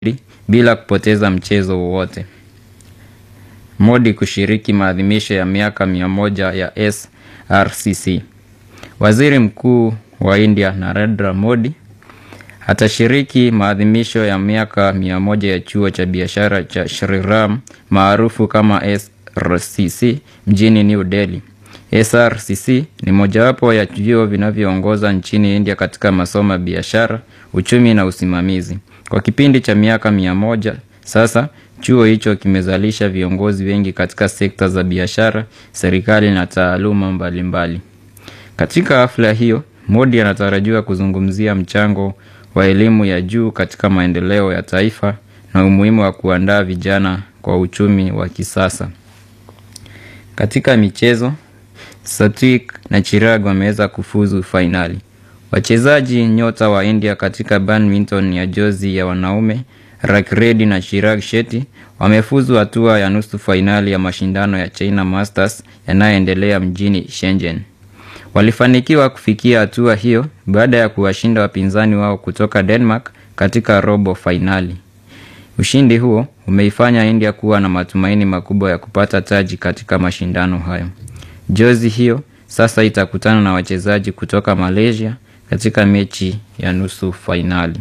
bila kupoteza mchezo wowote. Modi kushiriki maadhimisho ya miaka mia moja ya SRCC. Waziri Mkuu wa India Narendra Modi atashiriki maadhimisho ya miaka mia moja ya chuo cha biashara cha Shri Ram maarufu kama SRCC mjini New Delhi. SRCC ni mojawapo ya vyuo vinavyoongoza nchini India katika masomo ya biashara, uchumi na usimamizi. Kwa kipindi cha miaka mia moja sasa, chuo hicho kimezalisha viongozi wengi katika sekta za biashara, serikali na taaluma mbalimbali. Katika hafla hiyo, Modi anatarajiwa kuzungumzia mchango wa elimu ya juu katika maendeleo ya taifa na umuhimu wa kuandaa vijana kwa uchumi wa kisasa. Katika michezo, Satwik na Chirag wameweza kufuzu fainali. Wachezaji nyota wa India katika badminton ya jozi ya wanaume Rakiredi na Chirag Shetty wamefuzu hatua ya nusu fainali ya mashindano ya China Masters yanayoendelea mjini Shenzhen. Walifanikiwa kufikia hatua hiyo baada ya kuwashinda wapinzani wao kutoka Denmark katika robo fainali. Ushindi huo umeifanya India kuwa na matumaini makubwa ya kupata taji katika mashindano hayo. Jozi hiyo sasa itakutana na wachezaji kutoka Malaysia katika mechi ya nusu fainali.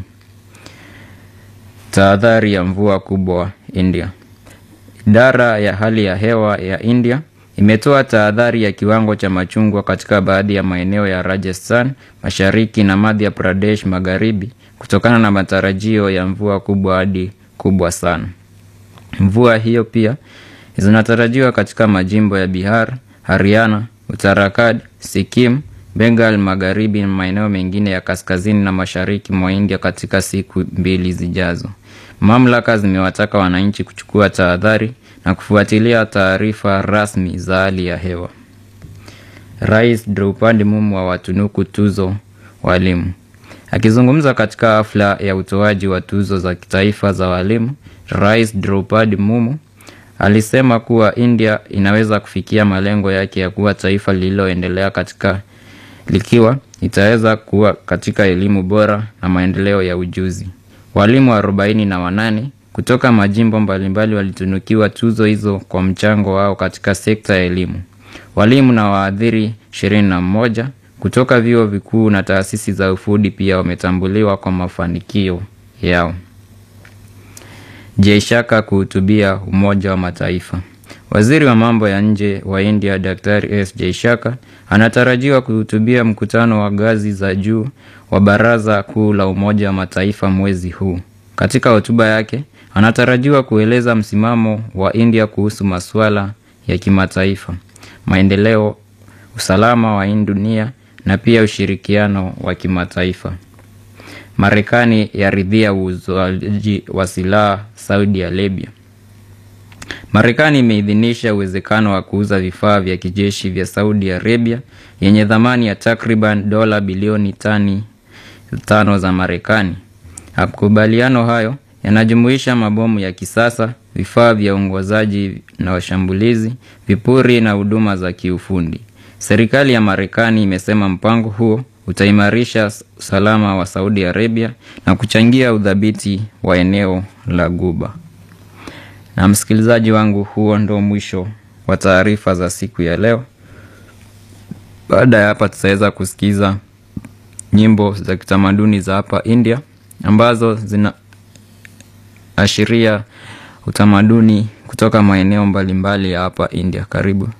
Tahadhari ya mvua kubwa India. Idara ya hali ya hewa ya India imetoa tahadhari ya kiwango cha machungwa katika baadhi ya maeneo ya Rajasthan mashariki na Madhya Pradesh magharibi kutokana na matarajio ya mvua kubwa hadi kubwa sana. Mvua hiyo pia zinatarajiwa katika majimbo ya Bihar, Haryana, Uttarakhand, Sikkim, Bengal magharibi na maeneo mengine ya kaskazini na mashariki mwa India katika siku mbili zijazo. Mamlaka zimewataka wananchi kuchukua tahadhari na kufuatilia taarifa rasmi za hali ya hewa. Rais Draupadi Mumu awatunuku tuzo walimu. Akizungumza katika hafla ya utoaji wa tuzo za kitaifa za walimu, Rais Draupadi Mumu alisema kuwa India inaweza kufikia malengo yake ya kuwa taifa lililoendelea katika likiwa itaweza kuwa katika elimu bora na maendeleo ya ujuzi. Walimu arobaini na wanane kutoka majimbo mbalimbali walitunukiwa tuzo hizo kwa mchango wao katika sekta ya elimu. Walimu na waadhiri ishirini na mmoja kutoka vyuo vikuu na taasisi za ufundi pia wametambuliwa kwa mafanikio yao. Jaishaka kuhutubia Umoja wa Mataifa. Waziri wa mambo ya nje wa India Daktari S Jaishaka anatarajiwa kuhutubia mkutano wa ngazi za juu wa Baraza Kuu la Umoja wa Mataifa mwezi huu. Katika hotuba yake, anatarajiwa kueleza msimamo wa India kuhusu masuala ya kimataifa, maendeleo, usalama wa dunia na pia ushirikiano wa kimataifa. Marekani yaridhia uuzaji wa silaha Saudi Arabia. Marekani imeidhinisha uwezekano wa kuuza vifaa vya kijeshi vya Saudi Arabia yenye thamani ya takriban dola bilioni tani tano za Marekani. Makubaliano hayo yanajumuisha mabomu ya kisasa, vifaa vya uongozaji na washambulizi, vipuri na huduma za kiufundi. Serikali ya Marekani imesema mpango huo utaimarisha usalama wa Saudi Arabia na kuchangia udhabiti wa eneo la Guba. Na msikilizaji wangu, huo ndo mwisho wa taarifa za siku ya leo. Baada ya hapa, tutaweza kusikiza nyimbo za kitamaduni za hapa India ambazo zinaashiria utamaduni kutoka maeneo mbalimbali ya hapa India. Karibu.